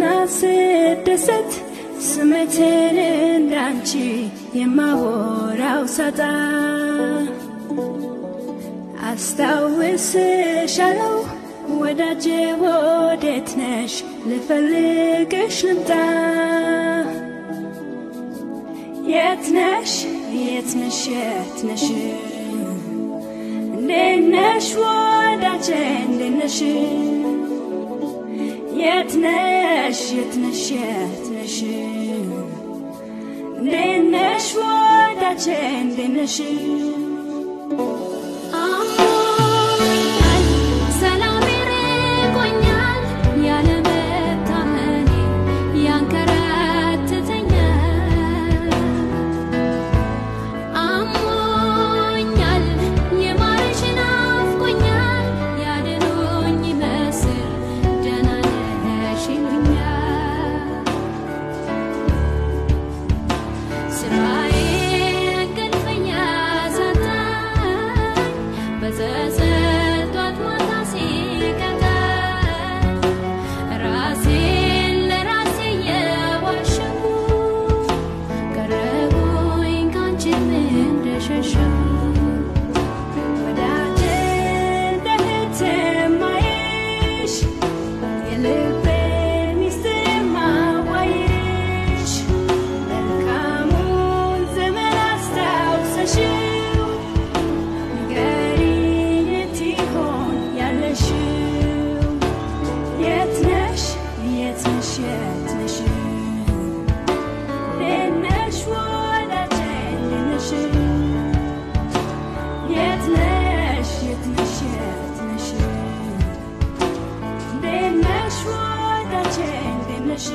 ስደሰት ስሜቴን እንዳንቺ የማወራው ሳጣ አስታውስሻለው ወዳጄ ወዴት ነሽ ልፈልግሽ ልምጣ የት ነሽ የት ነሽ የት ነሽ እንዴት ነሽ ወዳጄ እንዴት ነሽ የት ነሽ የት ነሽ የት ነሽ እንዴት ነሽ ወዳጄ እንዴት ነሽ አሞኛል ሰላሜ ርቆኛል ያለመታመኔ ያንከራትተኛል አሞኛል የማርሽ ናፍቆኛል ያድኖኝ ይመስል ደህና ነሽ ይሉኛል ስራዬ እንቅልፈኛ ሳጣኝ በጸጸት ጧት ማታ ሲቀጣኝ ራሴን ለራሴ የዋሸሁ ቀረሁኝ ካንቺም እንደሸሸሁ ወዳጄ እንደ እህት የማይሽ የልቤ ሚስጥር የማዋይሽ መልካሙን ዘመን አስታውሰሽው ንገሪኝ የት ይሆን ያለሽው የት ነሽ የት ነሽ የት ነሽ እንዴት ነሽ ወዳጄ እንዴት ነሽ የት ነሽ የት ነሽ የት ነሽ እንዴት ነሽ ወዳጄ እንዴት ነሽ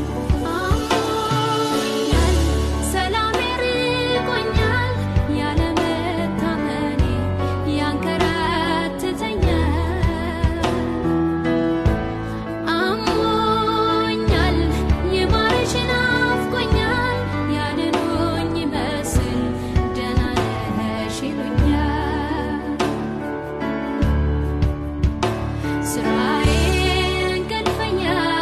አሞኛል ሰላሜ ርቆኛል ያለመታመኔ ያንከራትተኛል አሞኛል የማርሽ ናፍቆኛል ያድኖኝ ይመስል ደህና ነሽ ይሉኛል ስራዬ እንቅልፈኛ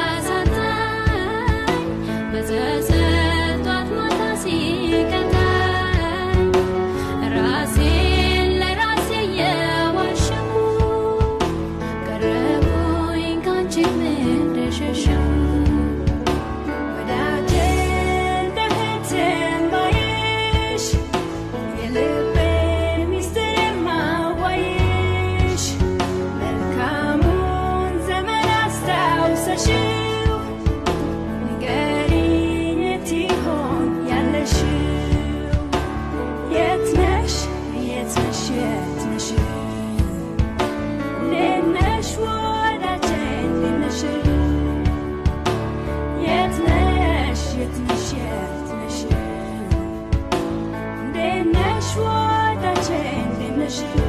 ሳጣኝ በጸጸት ጧት ማታ ሲቀጣኝ ራሴን ለራሴ የዋሸሁ ቀረሁኝ ካንቺም እንደሸሸሁ ወዳጄ እንደ እህት የማይሽ የልቤ ሚስጥር የማዋይሽ መልካሙን ዘመን አስታውሰሽው ንገሪኝ የት ይሆን ያለሽው የት ነሽ የት ነሽ የት ነሽ እንዴት ነሽ ወዳጄ እንዴት ነሽ የት ነሽ የት ነሽ የት ነሽ እንዴት ነሽ ወዳጄ እንዴት ነሽ